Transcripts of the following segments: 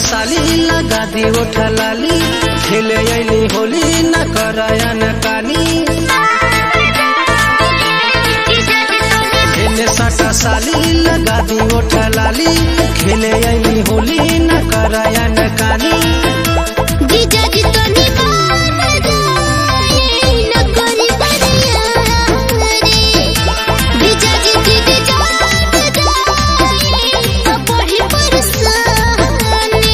साली लगा दी उठा लाली खेले अली होली न करायन काली खेले साटा साली लगा दी उठा लाली खेले अली होली न करायन काली जीजा जी तो निभान जाए न करी बरिया रे जीजा जी दीदी जान जाए तो पढ़ी परसाने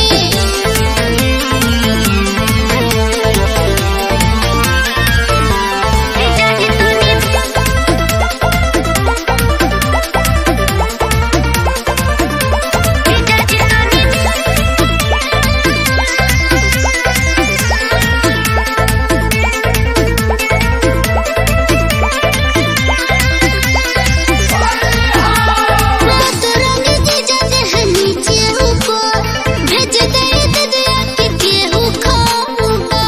जीजा जी तो जीजा जी मत रंग जीजा जी है नीचे ऊपर भेज दे ददिया के केहू खाऊंगा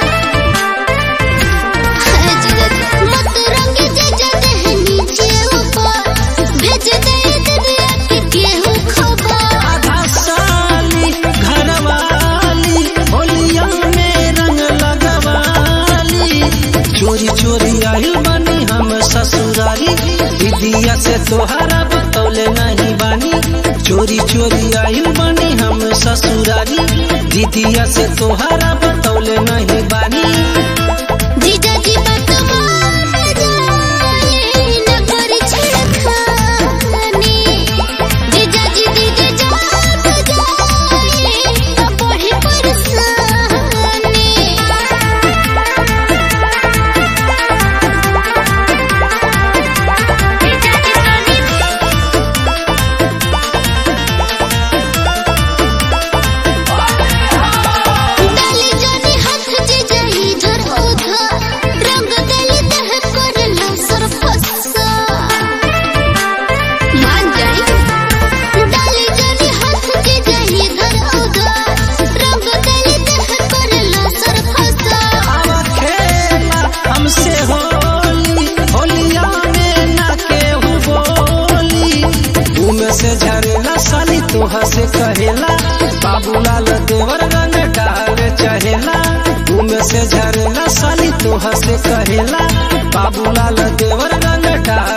है जीजा जी मत रंग जीजा जी है नीचे ऊपर भेज दे ददिया के केहू खाऊंगा आधा साली घरवाली होलिया में रंग लगवाली चोरी चोरी आइल बानी हम ससुरारी दीदिया से तोहरा बतौले नहीं बानी चोरी चोरी आइल बानी हम ससुरारी दीदिया से तोहरा बतौले नहीं बानी जीजा जी बात मान जाए न करी छेड़खानी जीजा जी दीदी जान जाए तो पढ़ी परसाने डाली जानी हाथ जीजा इधर उधर रंग गली दह कर लसर फसा मान जाई डाली जानी हाथ जीजा इधर उधर रंग गली दह कर लसर फसा आवा खेला हमसे होली होलिया में ना केहू बोली उमे से झरेला साली तोहा से कहेला बाबूलाल देवर रंग डाल चहेला उमे से झरेला साली तोहा से कहेला बाबूलाल देवर रंग डाल